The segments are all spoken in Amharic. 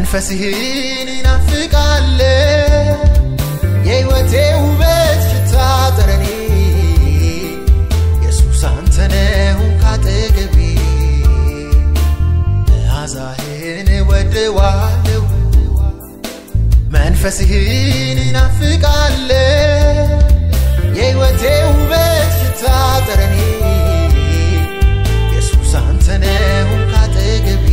መንፈስህን ይናፍቃለ የሕይወቴ ውበት ሽታ ጠረኔ ኢየሱስ አንተነህ ካጠገቤ መዓዛህን ወደዋለሁ መንፈስህን ይናፍቃለ የሕይወቴ ውበት ሽታ ጠረኔ ኢየሱስ አንተነህ ካጠገቤ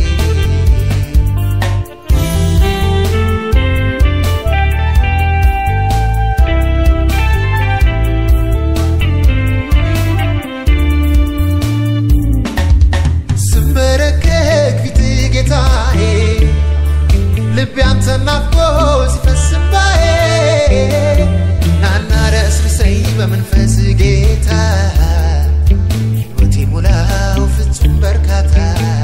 ስንበረከክ ፊት ጌታዬ ልቤ አንተን ናፍቆ ሲፈስ እንባዬ ናና ረስርሰኝ በመንፈስ ጌታ ሕይወቴ ሙላው ፍጹም በርካታ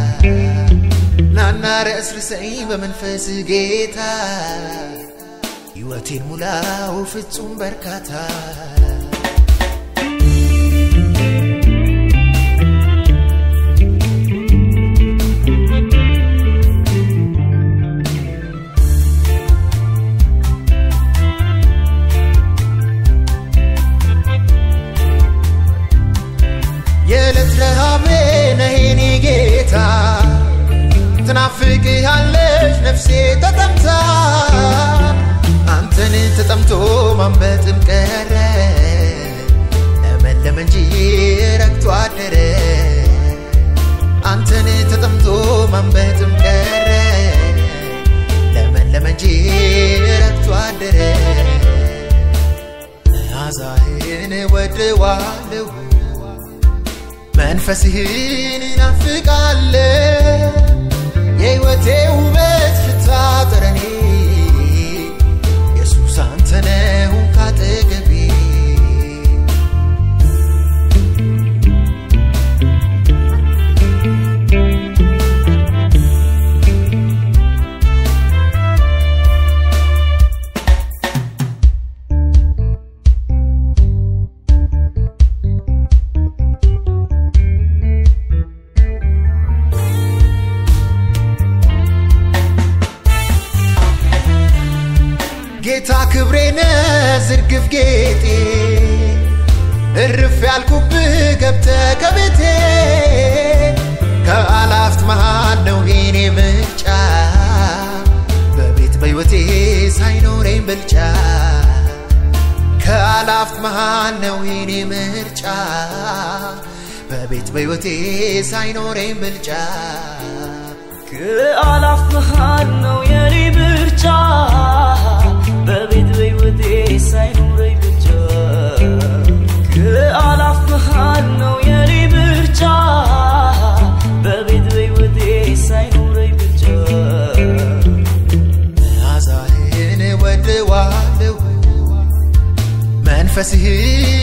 ናና ረስርሰኝ በመንፈስ ጌታ ሕይወቴን ሙላው ፍጹም በርካታ የዕለት ረሃቤ ነህ የኔ ጌታ ትናፍቅሃለች ነፍሴ ተጠምታ አንተን ተጠምቶ ማንበጥም ቀረ ለመለመ እንጂ ረግቶ አደረ አንተን ተጠምቶ ማንበጥም ቀረ ለመለመ እንጂ ረግቶ አደረ መዓዛህን ወደዋለሁ መንፈስህን ይናፍቃለ የሕይወቴ ውበት ሽታ ጠረኔ ኢየሱስ አንተነህ ካጠገቤ ጌታ ክብሬነ ዝርግፍ ጌጤ እርፍ ያልኩብህ ገብተ ከቤቴ ከአላፍት መሃል ነው የኔ ምርጫ በቤት በሕይወቴ ሳይኖረኝ ብልጫ ከአላፍት መሃል ነው የኔ ምርጫ በቤት በሕይወቴ ሳይኖረኝ ብልጫ ከአላፍ መሃል ነው የኔ ምርጫ በቤት በሕይወቴ ሳይኖረኝ ብቻ ከአላፍ መሃል ነው የኔ ምርጫ በቤት በሕይወቴ ሳይኖረኝ ብቻ መዓዛህን ወደዋለሁ መንፈስህን